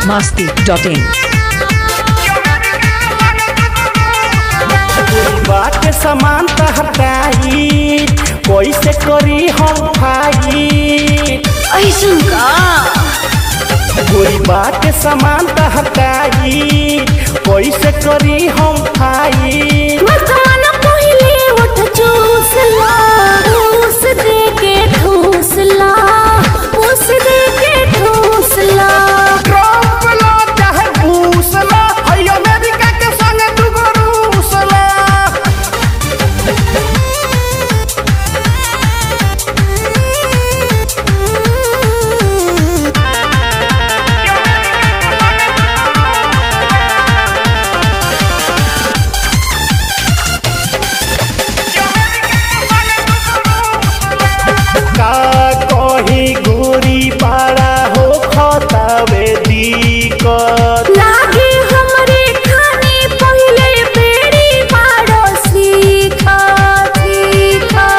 masti.in. बाटे समान हटाई कैसे करी हम फाइट ऐसन का कोई बाटे समान हटाई कैसे करी हम फाइट मकान पहिले उठ चूस ला ठूस दे के ठूस ला ठूस दे के ठूस ला ट्रम्प ला चाहे बूस ला हई अमेरिका के संगे दुगो रूस ला का कही गोरी पारा हो खतावे दिक्कत लागे हमरे खाने पहिले बेड़ी मारो सीखा सीखा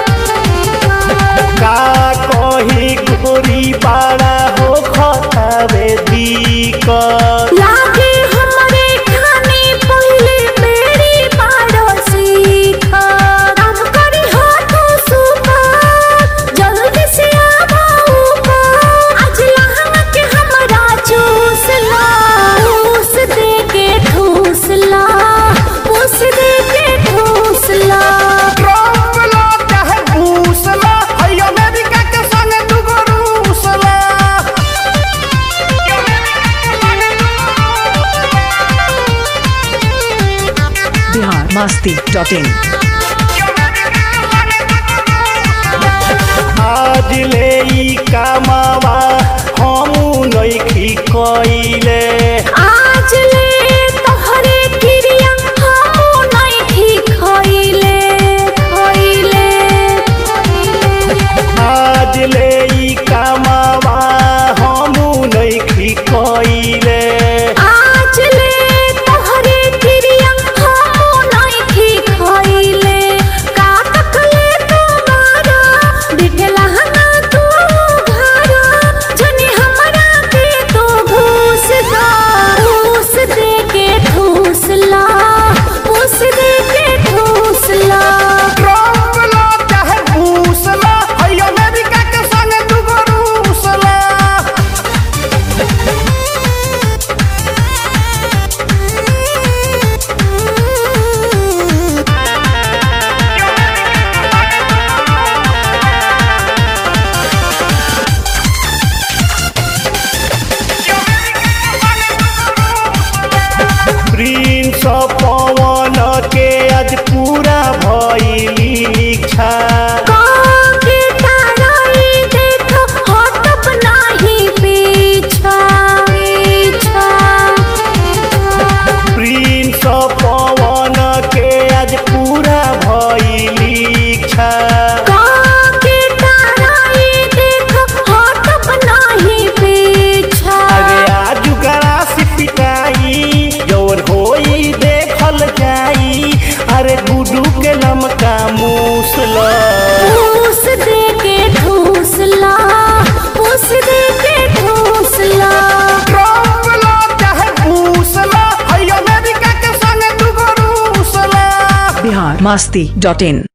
का कही गोरी पारा हो खतावे दिक्कत लागे हमरे खाने पहिले बेड़ी मारो सीखा काम करी हाथों सुपा जल्दी से आवा ऊपर आज लहंगा के हमरा चूस ला ठूस दे के ठूस ला ठूस दे के ठूस ला ट्रम्प ला चाहे बूस ला हई अमेरिका के संगे दुगो रूस ला Bihar masti.in. आज ले ई कामावा हमू नइखी कइले आज ले तोहरे क्रिया हमू नहीं खइले खइले आज ले ई कामावा हमू नइखी कइले आज ले तोहरे क्रिया हमू नहीं खइले का तकले तुम्हारा बिठला हना तू घरा जनी हमरा के तो घूस दा घूस दे के ठूस ला घूस दे के ठूस ला ट्रम्प ला चाहे बूस ला हई अमेरिका के संगे दुगो रूस ला प्रिंस पवन के आज पूरा भइली इच्छा काके ताराई देखो हटब नाही पीछा पीछा प्रिंस पवन के आज पूरा भइली इच्छा काके ताराई देखो हटब नाही पीछा अरे आज गरास पिटाई जौन होई देखल जाई अरे गुडू के लमका मूसल ठूस दे के ठूस ला ठूस दे के ठूस ला ट्रम्प ला चाहे बूस ला हई अमेरिका के संगे दुगो रूस ला Bihar masti.in.